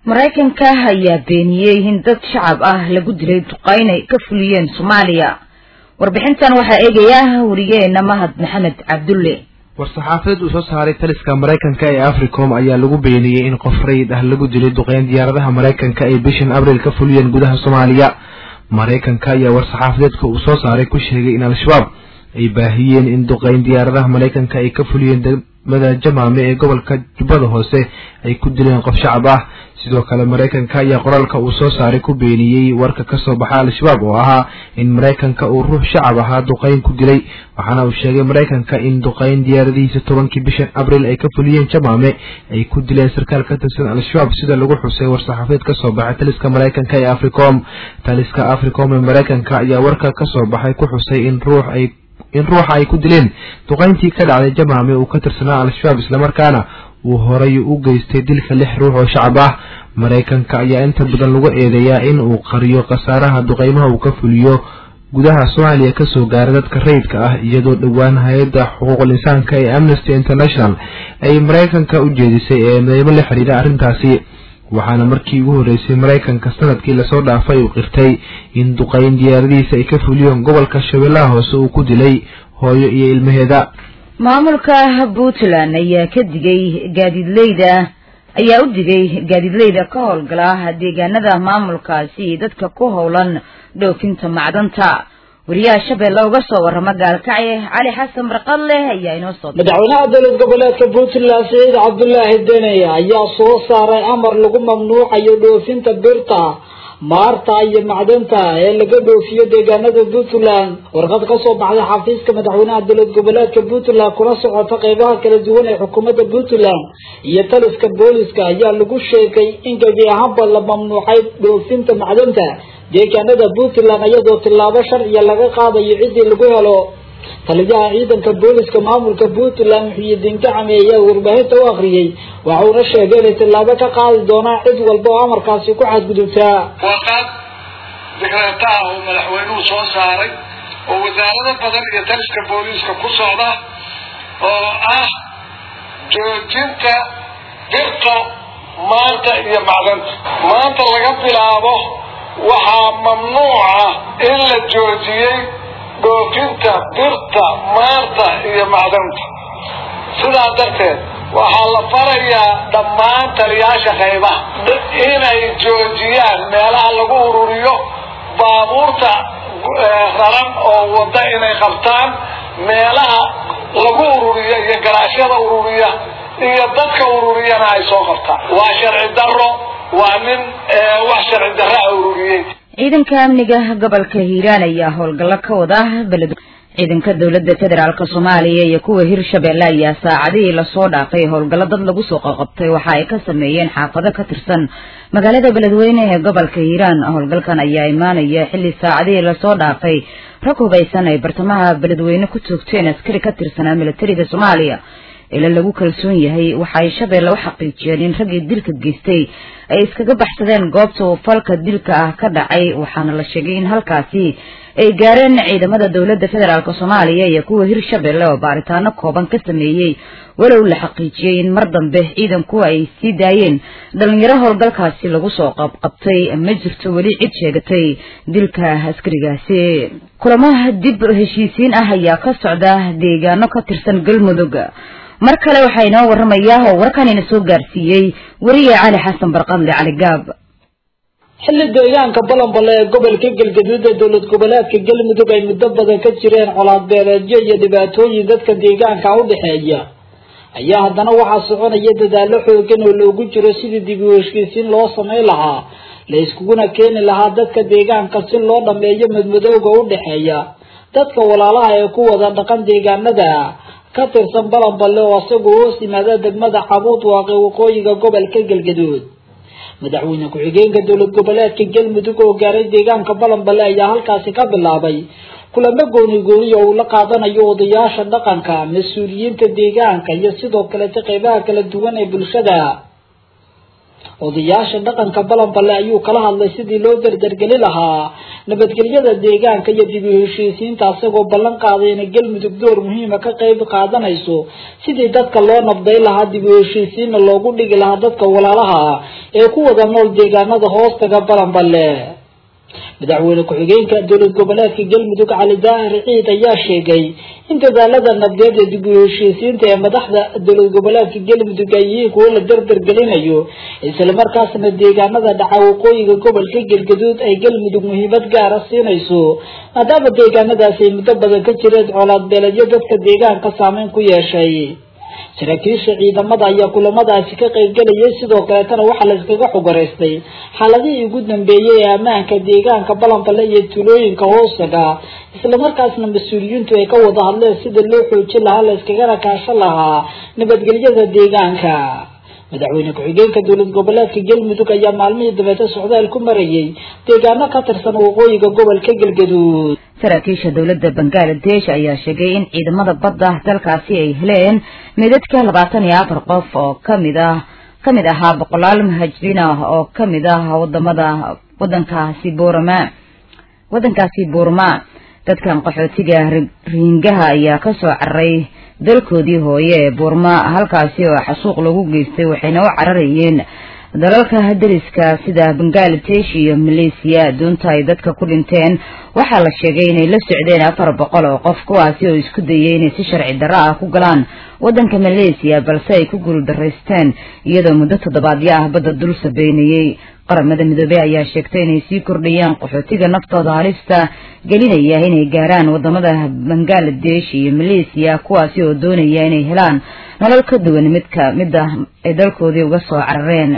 maraykanka ayaa beeniyey in dad shacab ah lagu dilay duqayn ay ka fuliyeen soomaaliya warbixintan waxaa eegaya wariyeena mahad maxamed cabdulle war-saxaafadeed uu soo saaray taliska maraykanka ee africom ayaa lagu beeniyey in qof rayid ah lagu dilay duqeyn diyaaradaha maraykanka ay bishan abriil ka fuliyeen gudaha soomaaliya maraykanka ayaa war-saxaafadeedka uu soo saaray ku sheegay in al-shabaab ay baahiyeen in duqeyn diyaaradaha maraykanka ay ka fuliyeen degmada jamaame ee gobolka jubbada hoose ay ku dileen qof shacab ah sidoo kale maraykanka ayaa qoraalka uu soo saaray ku beeniyey warka kasoo baxa al-shabaab oo ahaa in maraykanka uu ruux shacab ahaa duqeyn ku dilay waxaana uu sheegay maraykanka in duqeyn diyaaradihiisa tobankii bishan abriil ay ka fuliyeen jamaame ay ku dileen sarkaal ka tirsan al-shabaab sida lagu xusay war-saxaafadeed kasoo baxay taliska maraykanka ee africom taliska africom ee maraykanka ayaa warka kasoo baxay ku xusay in ruux ay in ruuxa ay ku dileen duqeyntii ka dhacday jamaame uu ka tirsanaa al-shabaab islamarkaana uu horay u geystay dilka lix ruux oo shacab ah maraykanka ayaa inta badan lagu eedeeyaa in uu qariyo khasaaraha duqeymaha uu ka fuliyo gudaha soomaaliya kasoo gaara dadka rayidka ah iyadoo dhowaan hay-adda xuquuqul insaanka ee amnesty international ay maraykanka u jeedisay ee mideymo la xidhiidha arrintaasi waxaana markii ugu horreysay maraykanka sanadkii lasoo dhaafay uu qirtay in duqeyn diyaaradihiisa ay ka fuliyeen gobolka shabeellaha hoose uu ku dilay hooyo iyo ilmaheeda maamulka puntland ayaa ka digay gaadiidleyda ayaa u digay gaadiidleyda ka howlgala deegaanada maamulkaasi dadka ku howlan dhoofinta macdanta wariyaha shabeelle uga soo warrama gaalkacye cali xasan barqadleh ayaa inoo soo madaxweynaha dowlad goboleedka puntland saciid cabdulaahi dene ayaa soo saaray amar lagu mamnuucayo dhoofinta birta maarta iyo macdanta ee laga dhoofiyo deegaanada puntland warqad kasoo baxday xafiiska madaxweynaha dowlad goboleedka puntland kuna socota qeybaha kala duwan ee xukuumadda puntland iyo taliska booliska ayaa lagu sheegay in gebi ahaanba la mamnuucay dhoofinta macdanta deegaanada puntland iyadoo tillaabo sharciya laga qaadayo ciddii lagu helo taliyaha ciidanka booliska maamulka puntland muxiyidiin gacame ayaa warbaahinta u akriyey waxauna sheegay inay tillaabo ka qaadi doonaan cid walba oo amarkaasi ku xadgudubtaa warqad dikreetaha oo madaxweynuhu soo saaray oo wasaarado badan iyo taliska booliiska ku socda oo ah joojinta birta maanta iyo macdanta maanta laga bilaabo waxaa mamnuuca in la joojiyey dhoofinta birta maanta iyo macdanta sidaa darteed waxaa la farayaa dhammaan taliyaasha qaybaha inay joojiyaan meelaha lagu ururiyo baabuurta raran oo wada inay qabtaan meelaha lagu ururiyo iyo garaashyada ururiya iyo dadka ururiyana ay soo qabtaan waa sharci daro waa nin wax sharci darraa ururiyey ciidanka amniga gobolka hiiraan ayaa howlgallo ka wada beled ciidanka dowladda federaalk soomaaliya iyo kuwa hirshabeelle ayaa saacadihii lasoo dhaafay howlgallo dad lagu soo qaqabtay waxa ay ka sameeyeen xaafado ka tirsan magaalada beledweyne ee gobolka hiiraan howlgalkan ayaa imaanaya xilli saacadihii lasoo dhaafay rag hubaysan ay bartamaha beledweyne ku toogteen askari ka tirsanaa militariga soomaaliya ila lagu kalsoon yahay waxa ay shabeelle u xaqiijiyeen in raggii dilka geystay ay iskaga baxsadeen goobta uu falka dilka ah ka dhacay waxaana la sheegay in halkaasi ay gaareen ciidamada dowladda federaalk soomaaliya iyo kuwa hirshabeelle oo baaritaano kooban ka sameeyey walow la xaqiijiyey in mar dambe ciidanku ay sii daayeen dhalinyaro howlgalkaasi lagu soo qabqabtay ma jirto weli cid sheegatay dilka askarigaasi kulamaha dib heshiisiin ah ayaa ka socda deegaano ka tirsan galmudug mar kale waxaa inoo warramayaa oo warkan ina soo gaarsiiyey weriye cali xasan barqadle cali gaab xilli deegaanka balanbale ee gobolka galgaduud ee dowlad goboleedka galmudug ay muddo badan ka jireen colaad beeleedyo iyo dhibaatooyin dadka deegaanka u dhexeeya ayaa haddana waxaa soconaya dadaallo xoogan oo loogu jiro sidii dib u heshiisiin loo samayn lahaa la iskuguna keeni lahaa dadka deegaanka si loo dhameeyo madmadowga u dhexeeya dadka walaalaha ee ku wada dhaqan deegaanada ka tirsan balanballe oo isagu hoos yimaada degmada xabuud waaqe waqooyiga gobolka galgaduud madaxweyne ku-xigeenka dowlad goboleedka galmudug oo gaaray deegaanka balanballe ayaa halkaasi ka bilaabay kulamo gooni gooni oo uu la qaadanayo odayaasha dhaqanka mas-uuliyiinta deegaanka iyo sidoo kalete qeybaha kala duwan ee bulshada odayaasha dhaqanka balanballe ayuu kala hadlay sidii loo dardargeli lahaa nabadgelyada deegaanka iyo dib u heshiisiinta isagoo ballan qaaday inay galmudug door muhiima ka qayb qaadanayso sidii dadka loo nabday lahaa dib u heshiisiinna loogu dhigi lahaa dadka walaalaha ah ee ku wada nool deegaanada hoostaga balanballe madaxweyne ku-xigeenka dowlad goboleedka galmudug cali daahir ciid ayaa sheegay in dadaalada nabdeed ee dib u heshiisiinta ee madaxda dowlad goboleedka galmudug ay yihiin kuwo la dardargelinayo islamarkaasna deegaanada dhaca waqooyiga gobolka galgaduud ay galmudug muhiimad gaara siinayso maadaama deegaanadaasi ay muddo badan ka jireen colaad beeledyo dadka deegaanka saameyn ku yeeshay saraakiisha ciidamada ayaa kulamadaasi ka qaybgelayay sidoo kaleetana waxaa la iskaga xogareystay xaaladihii ugu dambeeyey ee ammaanka deegaanka balanballe iyo tuulooyinka hoosaga islamarkaasna mas-uuliyiintu ay ka wada hadleen sida loo xoojin lahaa la iskagana kaashan lahaa nabadgelyada deegaanka madaxweyne ku-xigeenka dowlad goboleedka galmudug ayaa maalmihii dabeete socdaal ku marayay deegaano ka tirsan waqooyiga gobolka galgaduud saraakiisha dowladda bangaladesh ayaa sheegay in ciidamada badda dalkaasi ay heleen meedadka labaatan iyo afar qof oo kamid ah kamid ahaa boqolaal muhaajiriin ah oo kamid ah wadamada wadankaasi buurama wadankaasi buurma dadkan qaxootiga riingaha ayaa kasoo cararay dalkoodii hooye ee buurma halkaasi oo xasuuq lagu geystay waxayna u cararayeen dalalka dariska sida bangaladesh iyo malaysiya doonta ay dadka ku dhinteen waxaa la sheegay inay la socdeen afar boqol oo qof kuwaasi oo isku dayay inay si sharci darro ah ku galaan waddanka malaysiya balse ay ku guuldaraysteen iyadoo muddo toddobaadyo ah badda dul sabeynayey qaramada midoobey ayaa sheegtay inay sii kordhayaan qaxootiga naftooda halista gelinaya inay gaaraan wadamada bangaladesh iyo malaysiya kuwaasi oo doonaya inay helaan nolol ka duwan midka midda ay dalkoodii uga soo carareen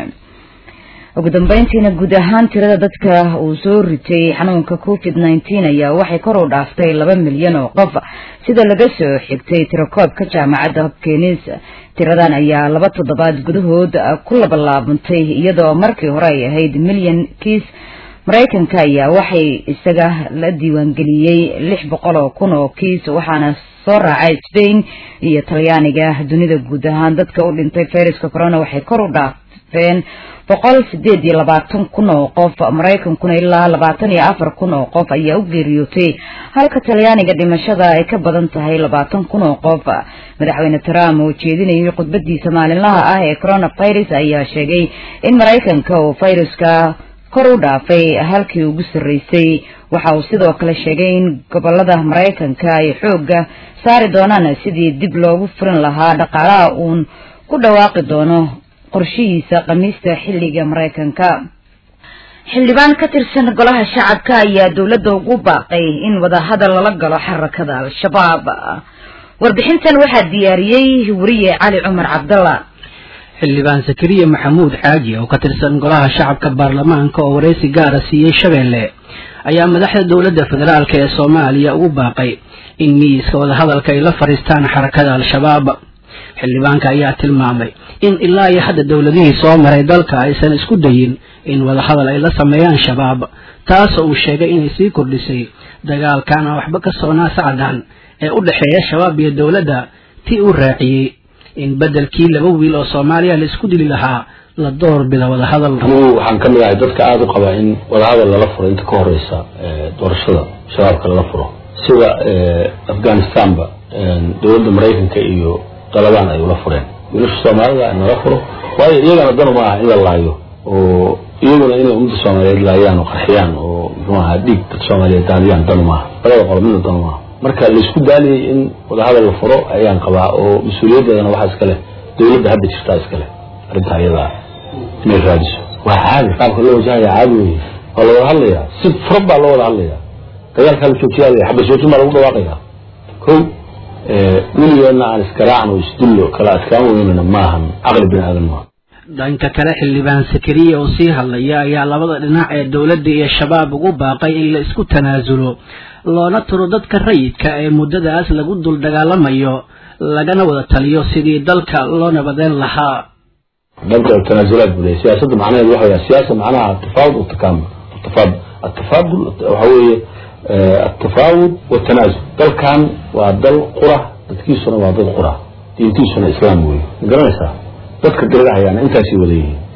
ugu dambeyntiina guud ahaan tirada dadka uu soo ritay xanuunka covid nineteen ayaa waxay kor u dhaaftay laba milyan oo qof sida laga soo xigtay tirakoobka jaamacadda hopkins tiradan ayaa laba toddobaad gudahood ku labalaabantay iyadoo markii hore ay ahayd milyan kiis maraykanka ayaa waxay isaga la diiwaangeliyey lix boqol oo kun oo kiis waxaana soo raacay spain iyo talyaaniga dunida guud ahaan dadka u dhintay fayraska corona waxay kor u dhaafeen boqol sideed iyo labaatan kun oo qof maraykankuna ilaa labaatan iyo afar kun oo qof ayaa u geeriyootay halka talyaaniga dhimashada ay ka badan tahay labaatan kun oo qof madaxweyne trump oo jeedinayay khudbadiisa maalinlaha ah ee coronavirus ayaa sheegay in maraykanka uu fayruska kor u dhaafay halkii ugu sarreysay waxa uu sidoo kale sheegay in gobolada maraykanka ay xoogga saari doonaan sidii dib loogu furin lahaa dhaqaalaha uun ku dhawaaqi doono qorshihiisa khamiista xilliga maraykanka xildhibaan ka tirsan golaha shacabka ayaa dowladda ugu baaqay in wadahadal lala galo xarakada al-shabaab warbixintan waxaa diyaariyey wariye cali cumar cabdalla xildhibaan zakariya maxamuud xaaji oo ka tirsan golaha shacabka baarlamaanka oo wareysi gaara siiyey shabeelle ayaa madaxda dowladda federaalk ee soomaaliya ugu baaqay in miiska wadahadalka ay la fadhiistaan xarakada al-shabaab xildhibaanka ayaa tilmaamay in ilaa iyo hadda dowladihii soo maray dalka aysan isku dayin in wadahadal ay la sameeyaan shabaab taasoo uu sheegay inay sii kordhisay dagaalkan aan waxba ka soonaa sacdan ee u dhexeeya shabaab iyo dowladda tii uu raaciyey in beddelkii laba wiil oo soomaaliya la isku dili lahaa la door bida wadahadal anigu waxaan ka mid ahay dadka aada u qabaa in wadahadal lala furo inta ka horeysa doorashada shabaabka lala furo sida afghanistanba dowladda maraykanka iyo dalabaan ay ula fureen wiilasha soomaalida nala furo waayo iyagana danu ma aha in la laayo oo iyaguna inay ummadda soomaaliyeed laayaan oo qarxiyaan oo muxuu ahaa dhiig dad soomaaliyeed daadiyaan danu maaha labada qolo midna danu maaha marka laisku daaliyay in wadahadal la furo ayaan qabaa oo mas-uuliyaddeedana waxaa iska leh dowladda hadda jirtaa iska leh arrinta ayadaa inay raadiso waa caadi qaabka loo wajahaya caadi wey waa la wada hadlayaa si furan baa loo wada hadlayaa dagaalkaa la joojiyaa xabad joojin baa lagu dhawaaqayaa ko weligeedna aan iskaraacno isdullo kala adkaan weynana maahan caqli bini aadan maaha dhanka kale xildhibaan sakariya oo sii hadlaya ayaa labada dhinac ee dowladda iyo shabaab ugu baaqay in la isku tanaasulo loona turo dadka rayidka ee muddadaas lagu dul dagaalamayo lagana wada taliyo sidii dalka loo nabadeyn lahaa dhanka tanaasulaad buu leeyahy siyaasadda macnaheedu waxa weya siyaasa macnaha atafaawud watakamul atafaad atafaadul waxa weeye atafaawud watanaasul dalkan waa dal qura dadkiisuna waa dad qura diintiisuna islaam weeye ma garanaysaa dadka dirirahayaana intaasay wada yihiin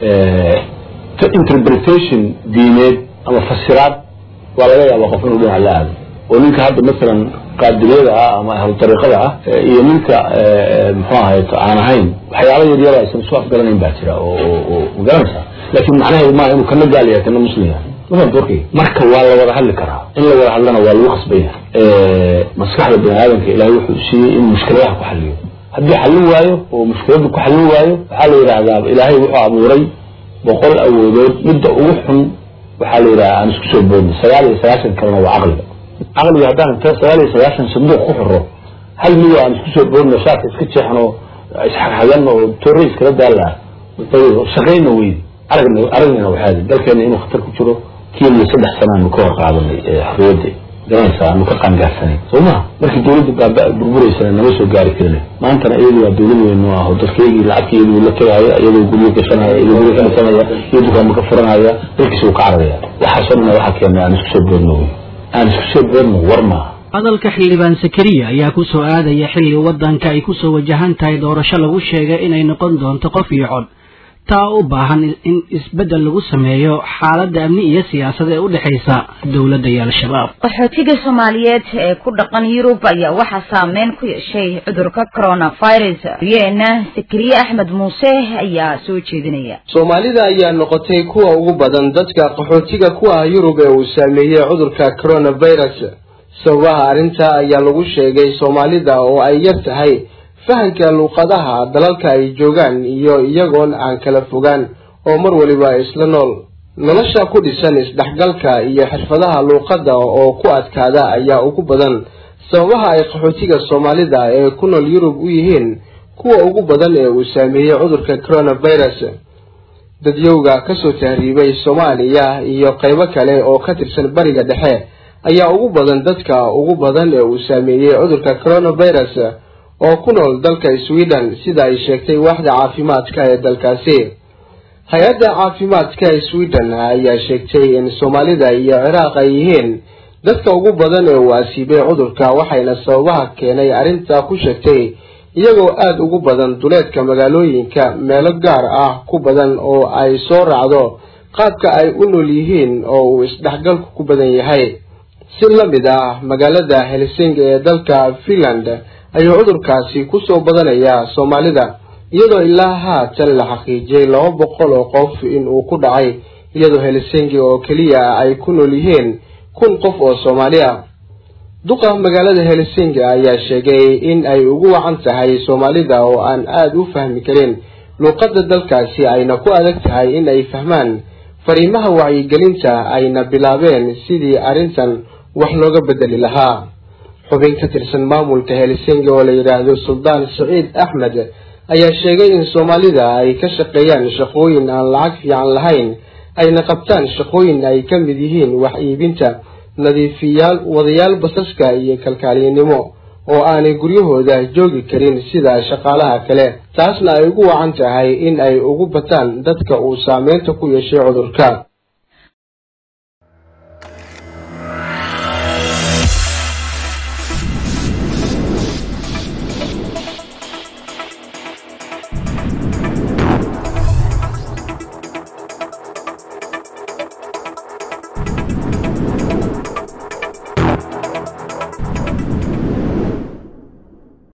interpretation diineed ama fasiraad waa laga yaabaa qof inuu dhinac la aado oo ninka hadda masalan qaadiriyada ah ama ahlu dariiqada ah iyo ninka muxuu ahayto aan ahayn waxyaaba yaryar aysan isu afgaranayn baa jira oo magaranaysaa laakiin macnaheedu maaha inuu kana gaal yahay kana muslim yahay warkay marka waa la wada hadli karaa in la wada hadlana waa lagu khasban yahay maskaxda bani aadamka ilaahay wuxuu siiyey inuu mushkiladaha ku xaliyo haddii xallin waayo oo mushkiladdu ku xallin waayo waxaa la yidhaahdaa ilaahay wuxuu abuuray boqol awoodood midda ugu xun waxaa la yidhaha aan isku soo boodno sagaal iyo sagaashan kalena waa caqliga caqliga haddaan inta sagaal iyo sagaashan sanduuq ku xiro hal mido aan isku soo boodno shaarka iska jeexno isxagxagan oo toore iskala daala shaqayna weydi aragna aragnayna waxaadi dalkeena inuu khatar ku jiro kenya saddex sana aanu ka hor qaadanay xorriyadda garanaysaa aanu ka qaangaarsanay soo maha markii dawladda baaba burburaysana nama soo gaari karina maantana iyadu waa dawlad weyn oo ah oo dadkeygii lacagta iyadu la tegaya iyadoo guryo gashanaya iyadoo guryo ka dhisanaya iyo dukaanma ka furanaya dalkiisa uu ka cararaya waxaasoo dhan waxaa keenay aan isku soo boodno wey aan isku soo boodno war maaha hadalka xildhibaan sakariya ayaa ku soo aadaya xilli waddanka ay ku soo wajahan tahay doorasho lagu sheegay inay noqon doonto qof iyo cod taa u baahan in isbeddel lagu sameeyo xaaladda amni iyo siyaasad ee u dhexaysa dowladda iyo al-shabaab qaxootiga soomaaliyeed ee ku dhaqan yurub ayaa waxaa saameyn ku yeeshay cudurka coronavirus yeena sakariye axmed muuse ayaa soo jeedinaya soomaalida ayaa noqotay kuwa ugu badan dadka qaxootiga ku ah yurub ee uu saameeyey cudurka coronavirus sababaha arrintaa ayaa lagu sheegay soomaalida oo ay yar tahay fahanka luuqadaha dalalka ay joogaan iyo iyagoon aan kala fogaan oo mar waliba isla nool nolosha ku dhisan isdhexgalka iyo xirfadaha luuqadda oo ku adkaada ayaa ugu badan sababaha ay qaxootiga soomaalida ee ku nool yurub u yihiin kuwa ugu badan ee uu saameeyey cudurka coronavirus dadyowga kasoo tahriibay soomaaliya iyo qaybo kale oo ka tirsan bariga dhexe ayaa ugu badan dadka ugu badan ee uu saameeyey cudurka coronavirus oo ku nool dalka sweden sida ay sheegtay waaxda caafimaadka ee dalkaasi hay-adda caafimaadka ee sweden ayaa sheegtay in soomaalida iyo ciraaq ay yihiin dadka ugu badan ee uu asiibay cudurka waxayna sababaha keenay arrintaa ku sheegtay iyagoo aada ugu badan duleedka magaalooyinka meelo gaar ah ku badan oo ay soo raacdo qaabka ay u nool yihiin oo uu isdhexgalku ku badan yahay si la mid ah magaalada helsinki ee dalka finland ayuu cudurkaasi kusoo badanayaa soomaalida iyadoo ilaa haatan la xaqiijiyay laba boqol oo qof in uu ku dhacay iyadoo helsinki oo keliya ay ku nool yihiin kun qof oo soomaali ah duqa magaalada helsinki ayaa sheegay in ay ugu wacan tahay soomaalida oo aan aada u fahmi karin luuqadda dalkaasi ayna ku adag tahay in ay fahmaan fariimaha wacyigelinta ayna bilaabeen sidii arrintan wax looga bedeli lahaa xubin ka tirsan maamulka helsinki oo la yidhaahdo suldaan saciid axmed ayaa sheegay in soomaalida ay ka shaqeeyaan shaqooyin aan lacag fiican lahayn ayna qabtaan shaqooyin ay ka mid yihiin wax iibinta nadiifiyaal wadayaal basaska iyo kalkaaliyanimo oo aanay guryahooda joogi karin sida shaqaalaha kale taasna ay ugu wacan tahay in ay ugu bataan dadka uu saameynta ku yeeshay cudurka